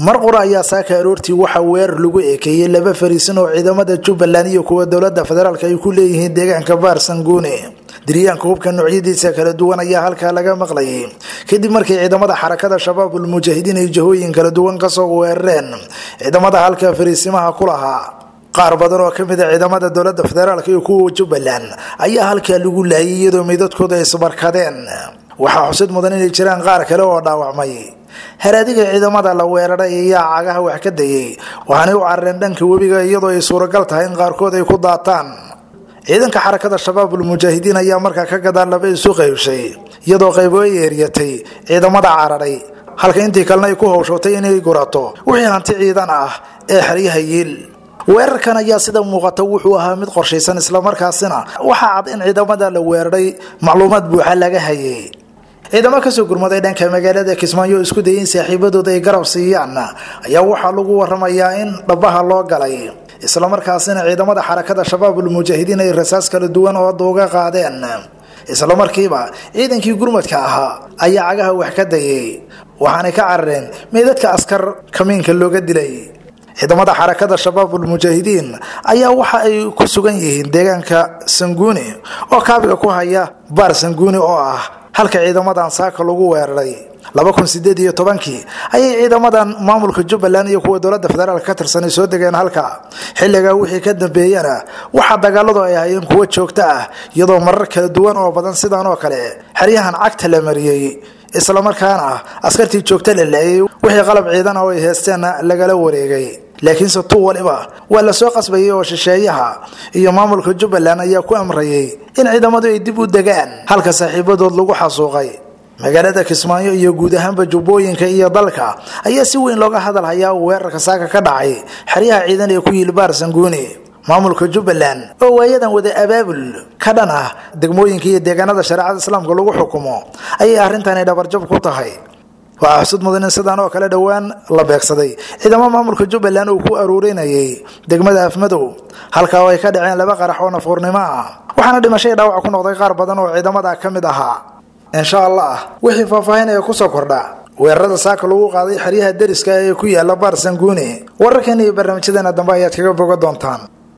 mar qura ayaa saaka aroortii waxaa weerar lagu ekeeyey laba fariisin oo ciidamada jubbaland iyo kuwa dowlada federaalk ay ku leeyihiin deegaanka baarsanguune diryaanka hubka noocyadiisa kala duwan ayaa halkaa laga maqlayay kadib markii ciidamada xarakada shabaabul mujaahidiin ay jahooyin kala duwan kasoo weerareen ciidamada halka fariisimaha ku lahaa qaar badan oo kamid a ciidamada dowlada federaalk iyo kuwa jubbaland ayaa halkaa lagu laayay iyadoo meydadkooda ay isbarkadeen waxaa xusid mudan inay jiraan qaar kale oo dhaawacmay haraadiga ciidamada la weeraray ayaa cagaha wax ka dayay waxaanay u carareen dhanka webiga iyadoo ay suuragal tahay in qaarkood ay ku daataan ciidanka xarakada shabaabul mujaahidiin ayaa markaa ka gadaan laba isu qaybshay iyadoo qaybo ay eeryatay ciidamada cararay halka intii kalena ay ku hawshootay inay gurato wixii hanti ciidan ah ee xeryaha yiil weerarkan ayaa sida muuqata wuxuu ahaa mid qorshaysan islamarkaasina waxaa cad in ciidamada la weeraray macluumaad buuxa laga hayay ciidamo kasoo gurmaday dhanka magaalada kismaayo isku dayay in saaxiibadooda ay garab siiyaan ayaa waxaa lagu waramayaa in dhabaha loo galay islamarkaasina ciidamada xarakada shabaabul mujaahidiin ay rasaas kala duwan oo duuga qaadeen islamarkiiba ciidankii gurmadka ahaa ayaa cagaha wax ka dayay waxaanay ka carareen meydadka askar kamiinka looga dilay ciidamada xarakada shabaabul mujaahidiin ayaa waxa ay ku sugan yihiin deegaanka sanguuni oo kaabiga ku haya baar sanguuni oo ah halka ciidamadan saaka lagu weeraray laba kun sideed iyo tobankii ayay ciidamadan maamulka jubbaland iyo kuwa dowlada federaalk ka tirsanay soo degeen halka xilligaa wixii ka dambeeyana waxaa dagaaladu ay ahayeen kuwo joogto ah iyadoo marar kala duwan oo badan sidan oo kale xeryahan cagta la mariyey islamarkaana askartii joogta la laayay wixii qalab ciidan oo ay heesteenna lagala wareegay laakiinse tu waliba waa lasoo qasbayay oo shisheeyaha iyo maamulka jubbaland ayaa ku amrayay in ciidamadu ay dib u degaan halka saaxiibadood lagu xasuuqay magaalada kismaayo iyo guud ahaanba jubbooyinka iyo dalka ayaa si weyn looga hadalhayaa weerarka saaka ka dhacay xeryaha ciidan ee ku yili baar sanguuni maamulka jubbaland oo waayadan wada abaabul ka dhan ah degmooyinka iyo deegaanada shareecada islaamka lagu xukumo ayay arrintani dhabarjab ku tahay waxaa xusud mudan in sidaan oo kale dhowaan la beegsaday ciidamo maamulka jubbaland uu ku aruurinayay degmada afmadow halkaa oo ay ka dhaceen laba qarax oo nafuurnimo ah waxaana dhimashay dhaawac ku noqday qaar badan oo ciidamada ka mid ahaa insha allah wixii faahfaahinaya kusoo kordha weerarada saaka lagu qaaday xeryaha deriska ee ku yaala baar sanguuni wararkan iyo barnaamijyadeena dambe ayaad kaga boga doontaan